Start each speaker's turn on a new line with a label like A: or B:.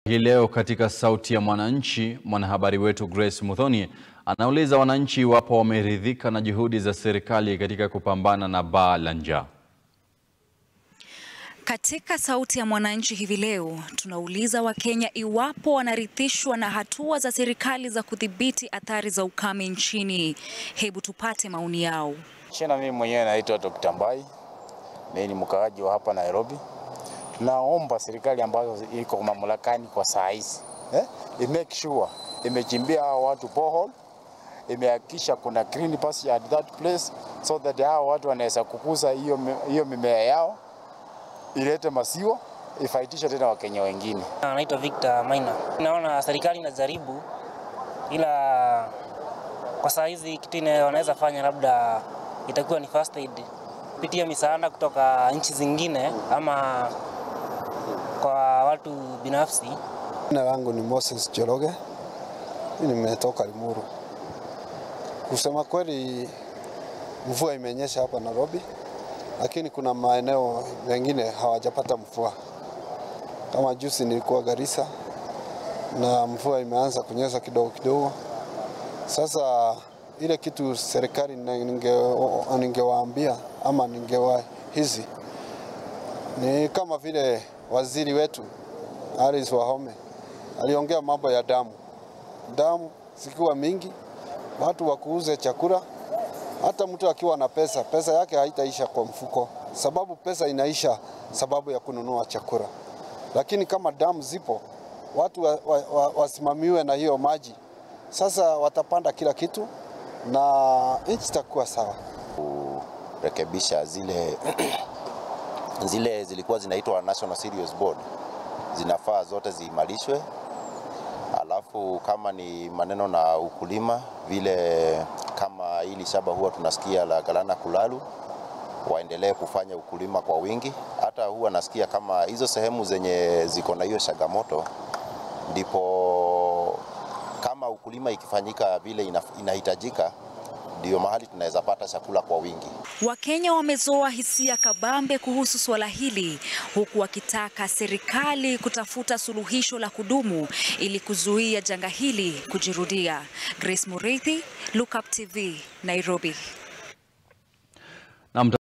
A: Hii leo katika Sauti ya Mwananchi, mwanahabari wetu Grace Muthoni anauliza wananchi iwapo wameridhika na juhudi za serikali katika kupambana na baa la njaa.
B: Katika Sauti ya Mwananchi hivi leo tunauliza Wakenya iwapo wanarithishwa na hatua za serikali za kudhibiti athari za ukame nchini. Hebu tupate maoni yao.
C: Shina, mimi mwenyewe naitwa Dr. Mbai, mimi ni mkaaji wa hapa Nairobi. Tunaomba serikali ambazo iko mamlakani kwa saa hizi eh, imake sure imechimbia hao watu borehole, imehakikisha kuna green pasture at that place so that hao watu wanaweza kukuza hiyo hiyo mimea yao ilete masiwa ifaitishe tena Wakenya wengine.
D: Naitwa Victor Maina. Naona serikali inajaribu, ila kwa saa hizi kitu ine wanaweza fanya labda itakuwa ni first aid kupitia misaada kutoka nchi zingine ama kwa watu binafsi.
E: Jina langu ni Moses Joroge, nimetoka Limuru. Kusema kweli, mvua imenyesha hapa Nairobi, lakini kuna maeneo mengine hawajapata mvua. Kama juzi nilikuwa Garissa na mvua imeanza kunyesha kidogo kidogo. Sasa ile kitu serikali ningewaambia ninge ama ningewahizi ni kama vile waziri wetu Alice Wahome aliongea mambo ya damu, damu zikiwa mingi, watu wakuuze chakula. Hata mtu akiwa na pesa, pesa yake haitaisha kwa mfuko, sababu pesa inaisha sababu ya kununua chakula. Lakini kama damu zipo, watu wa, wa, wa, wasimamiwe na hiyo maji, sasa watapanda kila kitu na nchi itakuwa sawa.
F: Kurekebisha zile zile zilikuwa zinaitwa National Cereals Board zinafaa zote ziimarishwe. Alafu kama ni maneno na ukulima, vile kama hili shamba huwa tunasikia la Galana Kulalu, waendelee kufanya ukulima kwa wingi. Hata huwa nasikia kama hizo sehemu zenye ziko na hiyo changamoto, ndipo kama ukulima ikifanyika vile inahitajika ndio mahali tunaweza pata chakula kwa wingi.
B: Wakenya wamezoa hisia kabambe kuhusu suala hili huku wakitaka serikali kutafuta suluhisho la kudumu ili kuzuia janga hili kujirudia. Grace Mureithi, Look Up TV, Nairobi.